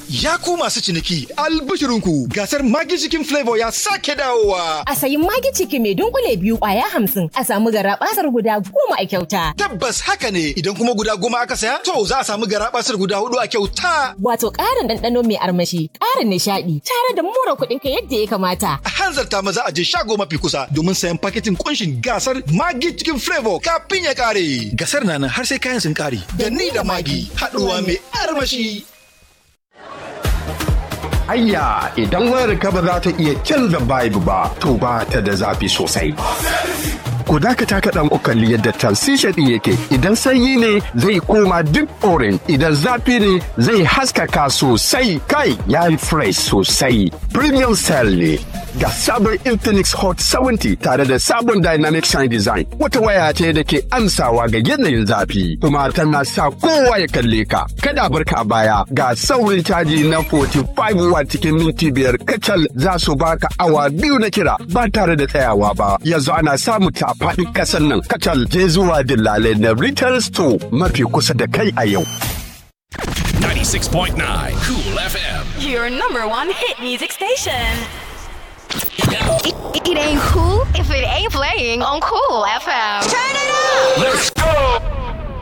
Ya ku masu ciniki albishirinku gasar Magi Chicken Flavor ya sake dawowa. A sayi Magi Chicken mai dunkule biyu kwaya hamsin a samu garabasar guda goma a kyauta. Tabbas haka ne idan kuma guda goma aka saya to za a samu garabasar guda hudu a kyauta. Wato ƙarin ɗanɗano mai armashi, ƙarin nishaɗi tare da more kuɗin ka yadda ya kamata. A hanzarta maza a je shago mafi kusa domin sayan paketin kunshin gasar Magi Chicken Flavor kafin ya kare. Gasar na nan har sai kayan sun kare. Da ni da Magi haɗuwa mai armashi. Ayya idan wayar ka ba za ta iya canza vibe ba to ba ta da zafi sosai. Ku dakata kaɗan ku kalli yadda transition ɗin yake idan sanyi ne zai koma duk orange idan zafi ne zai haskaka sosai kai ya yi fresh sosai. Premium cell ne ga sabon Infinix Hot 70 tare da sabon Dynamic Shine Design wata waya ce da ke amsawa ga yanayin zafi kuma tana sa kowa ya kalle ka. Kada barka a baya ga saurin caji na 45 watt cikin minti biyar kacal za su baka awa biyu na kira ba tare da tsayawa ba. Yanzu ana samu ta faɗin ƙasar nan kacal je zuwa dillalai na retail store mafi kusa da kai a yau. 96.9 Cool FM. Your number one hit music station. It, it ain't cool if it ain't playing on Cool FM. Turn it up! Let's